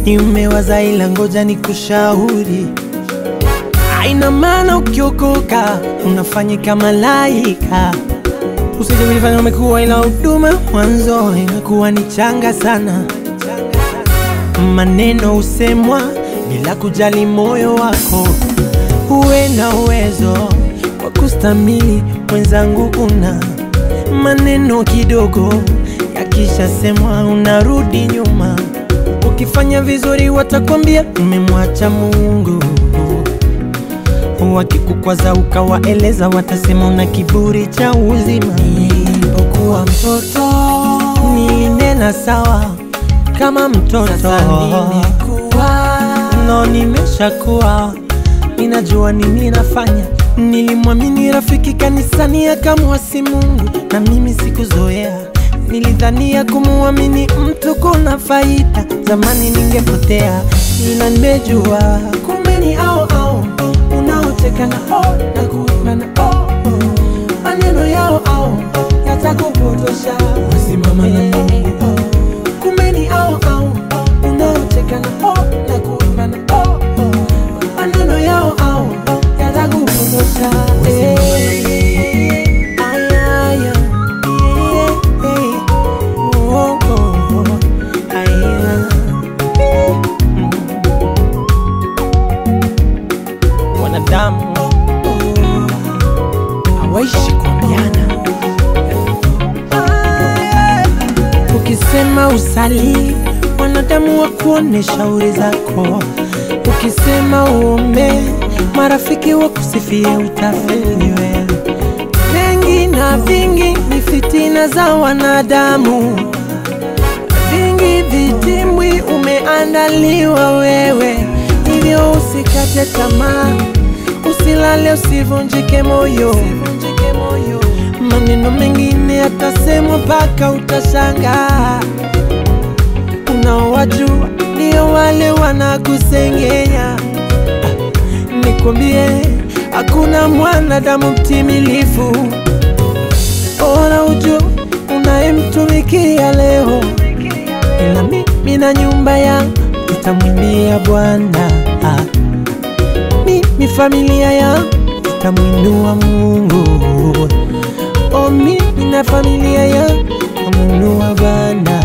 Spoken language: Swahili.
nimewaza ila ngoja nikushauri Haina maana ukiokoka unafanyika malaika. Usije kujifanya umekuwa, ila huduma mwanzo inakuwa ni changa sana. Maneno husemwa bila kujali moyo wako. Uwe na uwezo wa kustamili, mwenzangu, una maneno kidogo yakishasemwa unarudi nyuma. Ukifanya vizuri watakwambia umemwacha Mungu wakikukwaza ukawaeleza, watasema una kiburi cha uzima. Nilipokuwa mtoto nilinena sawa kama mtoto, sasa nimekuwa no, nimeshakuwa ninajua nini nafanya. Nilimwamini rafiki kanisani akamwasi Mungu, na mimi sikuzoea. Nilidhania kumuamini mtu kuna faida, zamani ningepotea, ila nimejua kumbe ni au au unaocheka na oh, na kuimba na oh, oh. maneno yao au yatakupotosha, wasimama na Mungu. Kumbe ni au au unaocheka na oh, na kuimba na oh, oh. maneno yao au yatakupotosha, eh. Aya, aya, eh, eh. Oh, oh, oh. Aya. wanadamu hawaishi kuambiana. Ukisema usali, wanadamu wa kuone shauri zako. Ukisema uombe, marafiki wa kusifie, utafeli wewe. Mengi na vingi ni fitina za wanadamu, vingi vitimbwi umeandaliwa wewe, hivyo usikate tamaa, usilale, usivunjike moyo. Maneno mengine yatasemwa mpaka utashangaa. Unaowajua ndio wale wanakusengenya. Ah, Nikwambie, hakuna mwanadamu mtimilifu. Bora ujue unayemtumikia leo, ila mimi na nyumba yangu tutamwimbia Bwana. Ah, Mimi familia yangu tutamwinua Mungu. Oh, mimi na familia yangu tutamwinua Bwana.